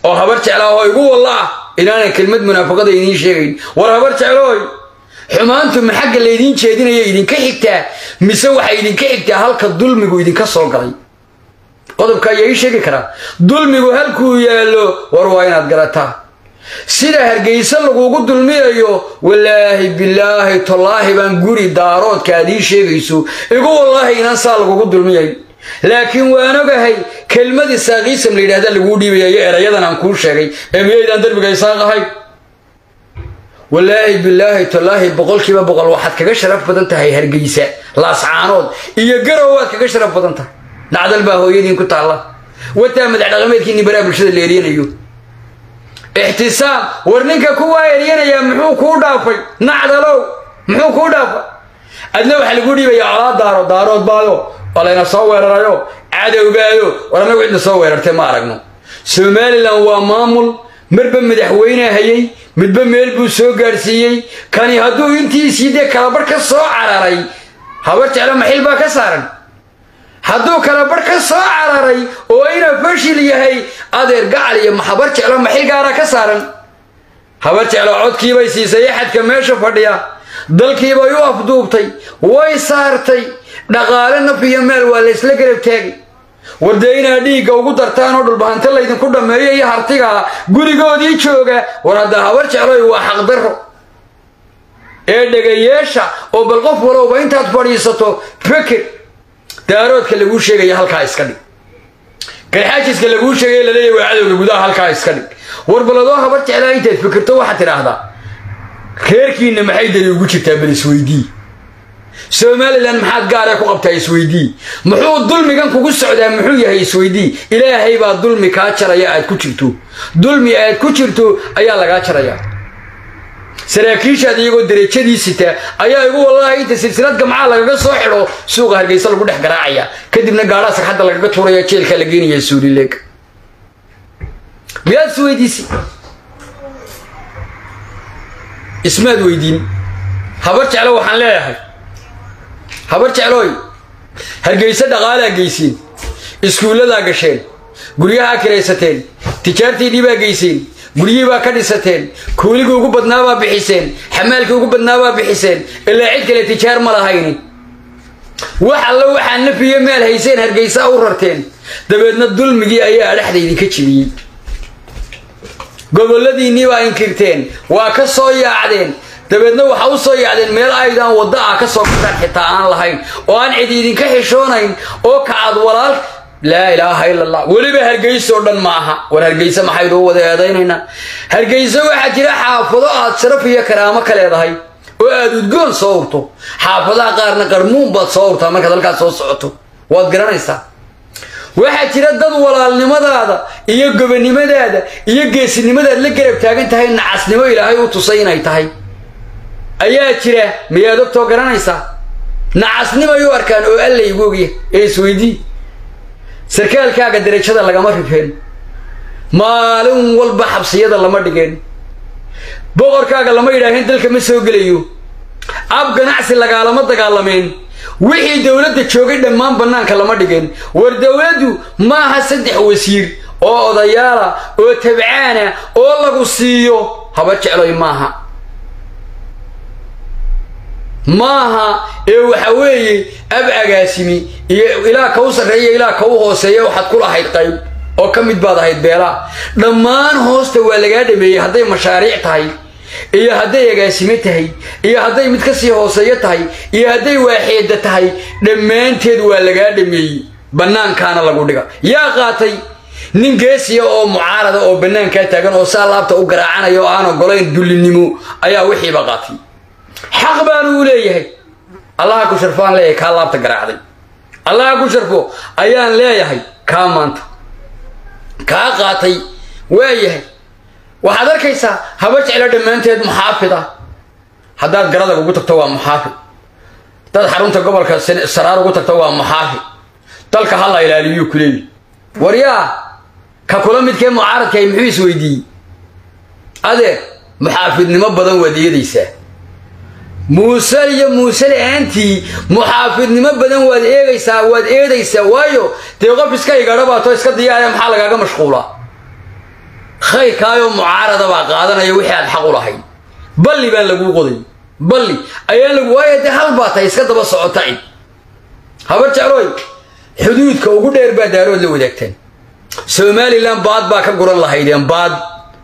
oo habar jeclaa oo igu walla ah inaanan kelmad munaafaqada idiin sheegayn war habar jeclooy xumaantu ma xagga laydiin jeedinaya idinka xigtaa mise waxay idinka xigtaa halka dulmigu idinka soo galay qodobka ayaa ii sheegi karaa dulmigu halkuu yaallo war waa inaad garataa sida hargeysa lagugu dulmiyayo walaahi bilaahi tallaahi baan guri daaroodka aad ii sheegayso igu wallaahi inaan saa lagugu dulmiyay laakiin waan ogahay kelmadii saaqiisam la yidhahda laguu dhiibaya iyo erayadan aan kuu sheegay ee miyaydaan derbiga isaaq ahay walaahi bilaahi tallaahi boqolkiiba boqol waxaad kaga sharaf badan tahay hargeysa laascaanood iyo garow waad kaga sharaf badan tahay dhacdal baa hooyadiin ku taalla wataa madax dhaqameedkiinni baraa bulshada la eryanayo ixtisaam war ninka kuwaa eryanayaa muxuu kuu dhaafay nacdalow muxuu kuu dhaafay adna waxaa lagu dhiibaya colaa daaro daarood baayo waa layna soo weerarayo cadowbaayo war annagu cidna soo weerartay ma aragno somalilan waa maamul marba madaxweyne hayay midba meel buu soo gaadhsiiyey kani hadduu intiisii dee kalabarh ka soo cararay habar jeclo maxil baa ka saaran hadduu kalabarh ka soo cararay oo ina fashil yahay adeer gacal iyo habar jeclo maxil gaaraa ka saaran habar jeclo codkiibay siisay axadka meesha fadhiya dalkiibay u afduubtay way saartay dhaqaale naf iyo meel waa laysla garab taagay war dee inaad dhiigga ugu dartaan oo dhulbahante laydinku dhammeeyo iyo hartigaa gurigoodii jooga war hadda habar jecloy waa xaqdarro ee dhegayeesha oo bal qof walowba intaad fadhiisato feker daaroodka laguu sheegaya halkaa iska dhig garxaajiska laguu sheegaya laleeyahy waa cadowga gudaha halkaa iska dhig war baladoo habar jeclaa intaad fikirto waxaad tidhaahdaa reerkiinna maxay dani ugu jirtaa bal isweydii somalilan maxaad gaaree ku qabtaa isweydii muxuu dulmigan kugu socdaa muxuu yahay isweydii ilaahay baa dulmi kaa jaraya aad ku jirto dulmi aad ku jirto ayaa lagaa jaraya saraakiishaad iyagoo derajadii sita ayaa igu wallaahi inta silsilad gamcaa lagaga soo xidho suuqa hargeysa lagu dhex garaacaya kadibna gaadhaa sagxadda lagaga tuuraya jeelkaa la geenaya suulileeg miyaad isweydiisi ismaad weydiin habar jeclo waxaan leeyahay habar jeclooy hargeysa dhaqaalaa geyseen iskuulladaa gasheen guryahaa kiraysateen tijaartii dhibaa geyseen guryihii baa ka dhisateen kuuligii ugu badnaabaa bixiseen xamaalkii ugu badnaabaa bixiseen ilaa cid kale tijaar ma lahayni wax allo waxaa nafiyo meel hayseen hargeysaa u rarteen dabeedna dulmigii ayaa adhaxda idinka jibiyey gobolladiinnii baa inkirteen waa ka soo yaacdeen dabeedna waxaa u soo yaacdeen meel aydaan wadda ah ka soo gataan xitaa aan lahayn oo aan cid idinka xishoonayn oo kacad walaal laa ilaaha ila allah weliba hargeysa oo dhan ma aha war hargeyse maxaynu u wada eedaynaynaa hargeyse waxaa jira xaafado aad sharaf iyo karaamo ka leedahay oo aad udgoon soo urto xaafadaha qaarna qarmuun baad soo urtaa markaad halkaas soo socoto waad garanaysaa waxaa jira dad walaalnimadaada iyo gobonimadaada iyo geesinimadaad la garab taagan tahay nacasnimo ilaahay u tusay inay tahay ayaa jira miyaad ogtoo garanaysaa nacasnimay u arkaan oo alla igu ogya ee isweydii sarkaalkaaga derajada lagama rifeen maalin walba xabsiyada lama dhigeen boqorkaaga lama yidhaaheen dalka ma soo gelayo ab ganacsi lagaalama dagaalameen wixii dowladda joogay dhammaan bannaanka lama dhigeen war dowladdu maaha saddex wasiir oo odayaala oo tabcaana oo lagu siiyo haba jecloy maaha maaha ee waxa weeye ab agaasimi iyo ilaa ka u sarreeya ilaa ka u hooseeya waxaad ku lahayd qayb oo ka mid baad ahayd beelaa dhammaan hoosta waa lagaa dhameeyey hadday mashaariic tahay iyo hadday agaasime tahay iyo hadday mid kasii hooseeyo tahay iyo hadday waaxeedda tahay dhammaanteed waa lagaa dhameeyey bannaankaana lagu dhiga yaa qaatay nin geesiya oo mucaarada oo bannaankaa taagan oo saa laabta u garaacanaya oo aan ogolayn dullinimo ayaa wixiiba qaatay xaq baanu u leeyahay allaha ku sharfoaan leeyahay kaa laabta garaacday allaha ku sharfo ayaan leeyahay kaa maanta kaa qaatay waayahay waxaad arkaysaa haba jeclo dhammaanteed muxaafid ah haddaad garadag ugu tagto waa muxaafid haddaad xarunta gobolka saraar ugu tagto waa muxaafid dalka ha la ilaaliyuu ku leeyahy waryaa ka kula midkee mucaaradkaay muxuu isweydiiyey adeer muxaafidnimo badan waad eedaysaa muuse iyo muuse la-aantii muxaafidnimo badan waad eegaysaa waad eedaysaa waayo dee qof iska igadho baato iska diyaaraya maxaa lagaaga mashquulaa khayrkaayoo mucaarada baa qaadanaya wixii aad xaq u lahayd balli baan laguu qoday balli ayaan lagu waaya dee hal baa tahay iska daba socota cid habar jeclooy xuduudka ugu dheer baa daarood la wadaagteen somalilan baad baa ka guran lahaydeen baad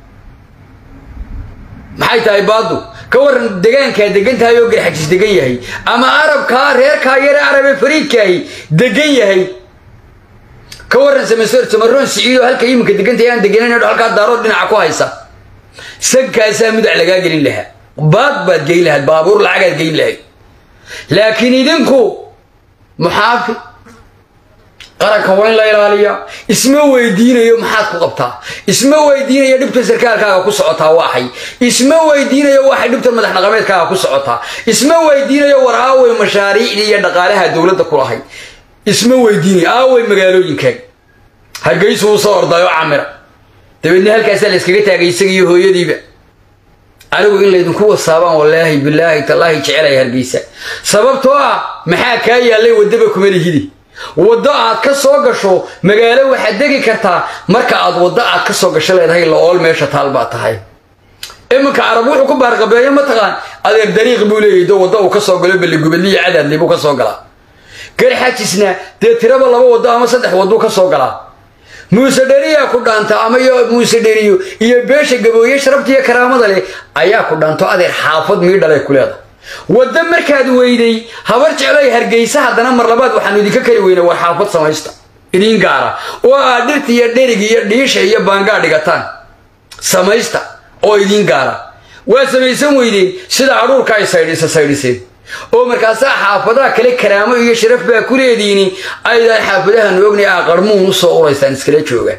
maxay tahay baaddu ka waran degaankaa degan tahay oo garxajis degan yahay ama arabkaa reerkaa yare arabe fariidkaahi degan yahay ka waran samasoor samaroon siciidoo halka iminka degan tahay aan degenayn halkaa daarood dhinaca ku haysa sankaasaa mudac lagaa gelin lahaa baad baad geyn lahayd baabuur lacagaad geyn lahayd laakiin idinku muxaafi qaranka waa in la ilaaliyaa isma weydiinayo maxaad ku qabtaa isma weydiinayo dhibta sarkaalkaaga ku socotaa waaxay isma weydiinayo waxay dhibta madax dhaqameedkaaga ku socotaa isma weydiinayo war aawey mashaariicdii iyo dhaqaalaha dowladda ku lahay isma weydiinayo aawey magaalooyinkaaga hargeysu uu soo ordayo camira dabeedna halkaasaa la iskaga taagay isaga iyo hooyadiiba anigu in laydinku wasaabaan wallaahi bilaahi tallaahi jecelaya hargeysa sababtoo ah maxaa kaa yaallay waddaba kuma lihidi waddo aad ka soo gasho magaalo waxaad degi kartaa marka aad waddo aad ka soo gasho leedahay la-ool meesha taal baa tahay iminka carab wuxuu ku baarqabeeyo mataqaan adeer dariiq buu leeyahy do waddo uu ka soo galo balligubadliyo cadaadli buu ka soo galaa garxajisna dee tiraba laba waddo ama saddex wadduu ka soo galaa muuse dheriyaa ku dhaanta ama iyo muuse dheriyo iyo beesha gabooye sharabta iyo karaamada leh ayaa ku dhaanto adeer xaafad miidhalay ku leedahay waddo markaad weyday habar jecloy hargeysa haddana mar labaad waxaanu idinka kari weyna war xaafad samaysta idiin gaara oo aad dhirta iyo dherig iyo dhiisha iyo baangaa dhigataan samaysta oo idiin gaara waa samaysan weydeen sida adhuurka ay saydhisa saydhiseen oo markaasaa xaafadaha kale karaamo iyo sharaf baa ku leediini aydan xaafadahan ognay aa qarmuun u soo uraystaan iskala jooga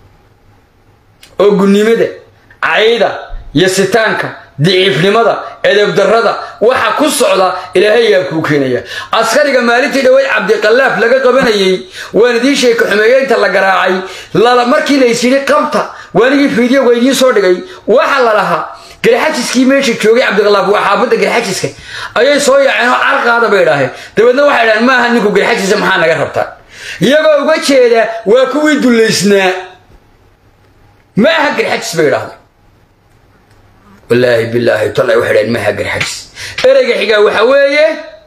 oo gunnimada cayda iyo sitaanka diciifnimada edebdarrada waxa ku socda ilaahay yaa kuu keenaya askariga maalintii dhaweyd cabdiqallaaf laga qabanayey waan idiin sheeka xumeeyeynta la garaacay markii laysyidhi qabta waanigii fiidyoga idiin soo dhigay waxa la lahaa garxajiskii meesha joogay cabdiqalaaf waa xaafadda garxajiska ayay soo yaaceen oo carqaada bay idhaaheen dabeedna waxay dhaaheen maaha ninku garxajisa maxaa naga rabtaa iyagoo uga jeeda waa kuwii dullaysnaa ma aha garxajis bay idhahdeen wallaahi bilaahi tallay waxay dhaheen maaha garxajis ereyga xigaa waxa weeye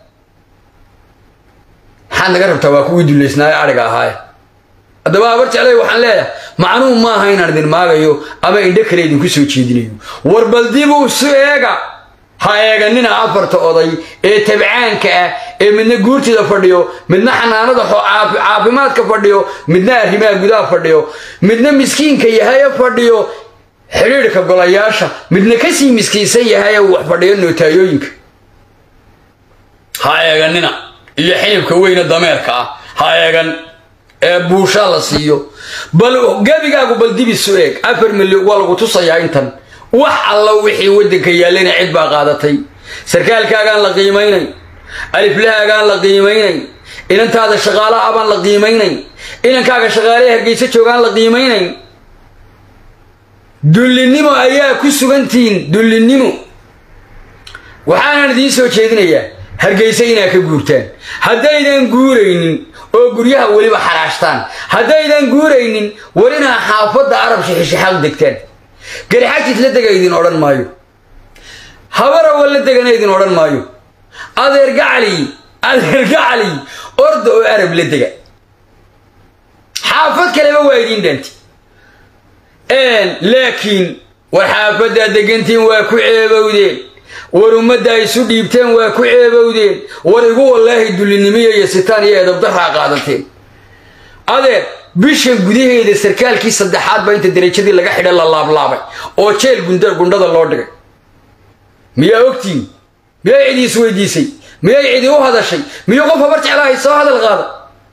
maxaad naga rabtaa waa kuwii dullaysnaayo adhiga ahaaye haddaba habar jeclay waxaan leeyahay macnuhu maaha inaan idin maagayo ama indho kale idinku soo jeedinayo war baldibu isu eega ha eeganina afarta oday ee tabcaanka ah ee midna guurtida fadhiyo midna xanaanada caafimaadka fadhiyo midna arrimaha gudaha fadhiyo midna miskiinka yahaye fadhiyo xidhiidhka golayaasha midna kasii miskiinsan yahaye wax fadhiyo nootayooyinka ha eeganina iyo xilibka weyne dameerka ah ha eegan ee buushaa la siiyo bal gebigaagu bal dibisu eeg afar milyan waa lagu tusayaa intan wax alla wixii waddanka yaallayna cid baa qaadatay sarkaalkaagaan la qiimaynayn aliflahaagaan la qiimaynayn inantaada shaqaala ah baan la qiimaynayn inankaaga shaqaalaha hargeysa joogaan la qiimaynayn dullinimo ayaa ku sugantihiin dullinimo waxaanaan idiin soo jeedinayaa hargeysa inaad ka guurtaan haddaydan guuraynin oo guryaha weliba xaraashtaan haddaydan guuraynin war inaa xaafadda arab shixishaxaaq degtaan garxajis la dega idin odhan maayo habarawa la degana idin odhan maayo adeer gacali adeer gacali orda oo arab la dega xaafad kaleba waa idiin dhaanti laakiin war xaafaddaa degantiin waa ku ceebowdeen war ummadda isu dhiibteen waa ku ceebowdeen war igu wallaahi dullinimiyo iyo sitaan iyo edabdarraa qaadateen adeer bishan gudaheeda sarkaalkii saddexaad baa inta derajadii laga xidha la laablaabay oo jeel gundhada loo dhigay miyaa ogtiin miyay cidi isweydiisay miyay cidi u hadashay miyuu qof habar jeclaahay soo hadal qaada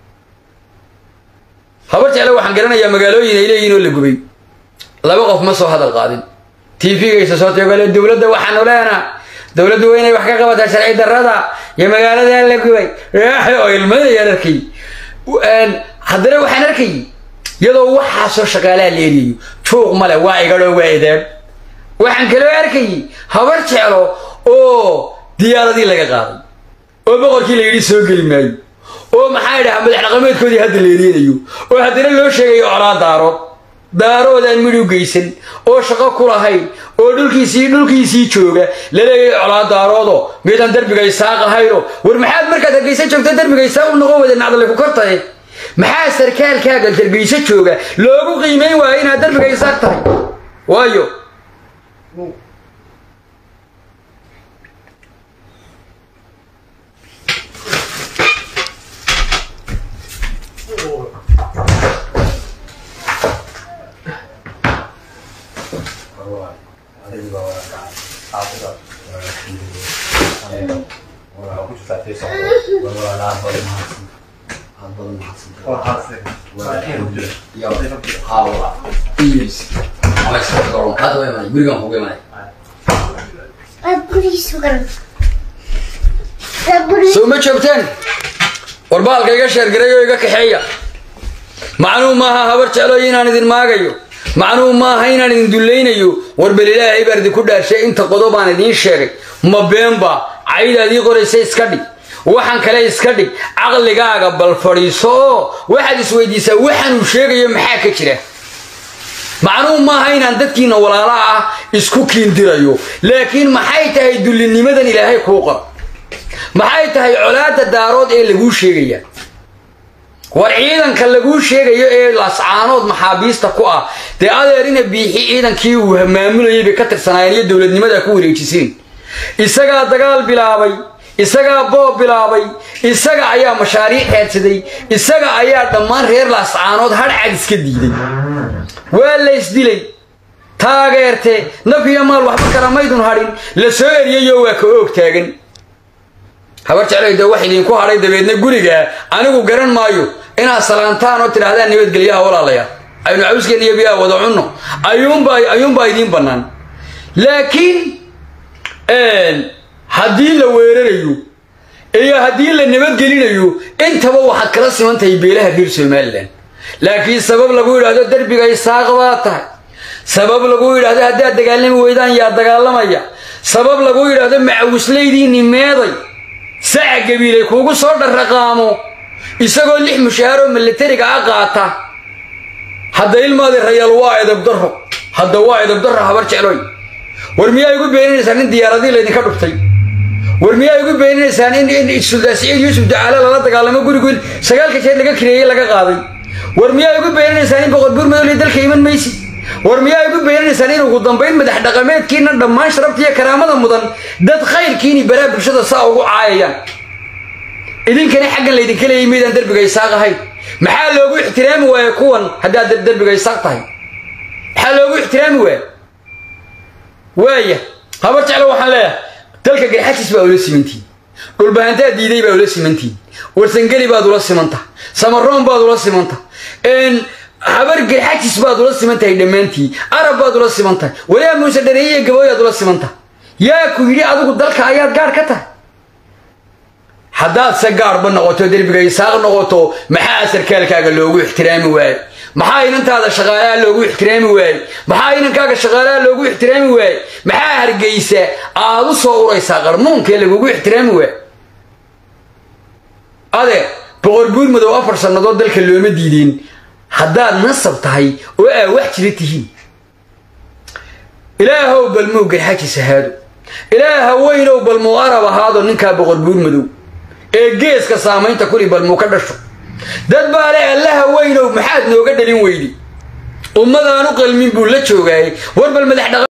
habar jecle waxaan garanayaa magaalooyin ay leeyihin oo la gubay laba qof ma soo hadal qaadin tvgaysa soo tegole dowladda waxaanu leenaha dowladdu waa inay wax ka qabataa sharci darrada iyo magaaladaa la gubay oo ilmadayaan arkay haddana waxaan arkay iyadoo waxaasoo shaqaalaha la eriyayo juuq male waa igadhoo waa edaab waxaan kaloo arkayay habar jeclo oo diyaaradii laga qaaday oo boqorkii la yidhi soo geli maayo oo maxaa idhaha madax dhaqameedkoodii hadda la eriyanayo oo haddana loo sheegayo colaa daarood daaroodaan midhu geysan oo shaqo ku lahayn oo dhulkiisii dhulkiisii jooga laleeyahay colaa daaroodo miydaan derbiga isaaq ahayno war maxaad markaad hargeysa joogta derbiga isaaq u noqon wada nacdale ku kortaye maxaa sarkaalkaaga hargeysa jooga loogu qiimeyn waayo inaad derbiga isaaq tahay waayo soo ma joogteen war baalka iga sheergaray oo iga kaxeeya macnuu maaha habar jeclooyo inaan idin maagayo macnuu maaha inaan idin dullaynayo war bal ilaahay baan idinku dhaarshay inta qodob aan idiin sheegay ma beenba caydaad ii qoraysa iska dhig waxaan kale iska dhig caqligaaga bal fadhiiso oo waxaad isweydiisaa waxaanuu sheegayo maxaa ka jira macnuu maaha inaan dadkiina walaalaha ah isku kiindirayo laakiin maxay tahay dullinimadan ilaahay kuu qor maxay tahay colaadda daarood ee laguu sheegaya war ciidanka laguu sheegayo ee lascaanood maxaabiista ku ah dee adeerina biixi ciidankii uu maamulayay bay ka tirsanaayeen iyo dowladnimadaa ku wareejiseen isagaa dagaal bilaabay isagaa boob bilaabay isaga ayaa mashaariic raadsaday isaga ayaa dhammaan reer lascaanood hadhcad iska diiday waa la ysdilay taageerte naf iyo maal waxba kala maydun hadhin la soo eriyayo waa ka oog taagan habar jeclayda wax idinku hadhay dabeedna gurigaa anigu garan maayo inaad salaantaan oo tidhaahdaan nabadgelyaha walaalayaal aynu cawskeen iyo biyaha wada cunno ayuunbaa idiin bannaan laakiin haddii la weerarayo iyo haddii la nabadgelinayo intaba waxaad kala siman tahay beelaha reer somalilan laakiin sabab lagu yidhaahdo derbiga isaaq baa tahay sabab lagu yidhaahdo haddaad dagaalami weydaan yaa dagaalamaya sabab lagu yidhaahdo macawislaydiinni meeday saca gabiilay kuugu soo dharraqaamo isagoo lix mushaharoo milatariga a qaata hadda ilmaadi rayaal waa edabdarro hadda waa edabdarro habar jecloy war miyaa igu beeninaysaan in diyaaradii laydinka dhuftay war miyaa igu beeninaysaan in sultaan siciid yuusuf ducaale lala dagaalamo gurigu sagaalka jeer laga kireeyey laga qaaday war miyaa igu beeninaysaan in boqor buurmadowle dalka iman maysi war miyaa igu beeninaysaan in ugu dambayn madax dhaqameedkiina dhammaan sharabta iyo karaamada mudan dad khayrkiini baraa bulshada saa ugu caayayaan idinkana xaggan laydinka leeyay maydaan derbiga isaaq ahayn maxaa loogu ixtiraami waaye kuwan haddaad derbiga isaaq tahay maxaa loogu ixtiraami waaya waaya habar jeclo waxaan leeyahay dalka garxajis baa ula simantihin dhulbahantaad diiday baa ula simantihin warsangeli baad ula simanta samaroon baad ula simanta habar garxajis baad ula siman tahay dhammaantii arab baad ula siman tahay waliaa muuse dhareeye gabooyaad ula siman tahay yaa ku yidhi adigu dalka ayaad gaadh ka tahay haddaad se gaadhba noqoto derbiga isaaq noqoto maxaa sarkaalkaaga loogu ixtiraami waaye maxaa inantaada shaqaalaha loogu ixtiraami waaye maxaa inankaaga shaqaalaha loogu ixtiraami waaye maxaa hargeysa aad u soo uraysaa qarnuunkee lagugu ixtiraami waaye adeer boqor buur madow afar sannadood dalka looma diideen haddaad nasab tahay oo aa wax jira tihiin ilaahow balmuu garxajis ahaado ilaaha weynow balmuu arab ahaado ninkaa boqor buur madow ee geeska saamaynta kuli balmuu ka dhasho dad baa le allaha weynow maxaad nooga dhalin weydi ummadaanu qalmin buu la joogaayay war bal madax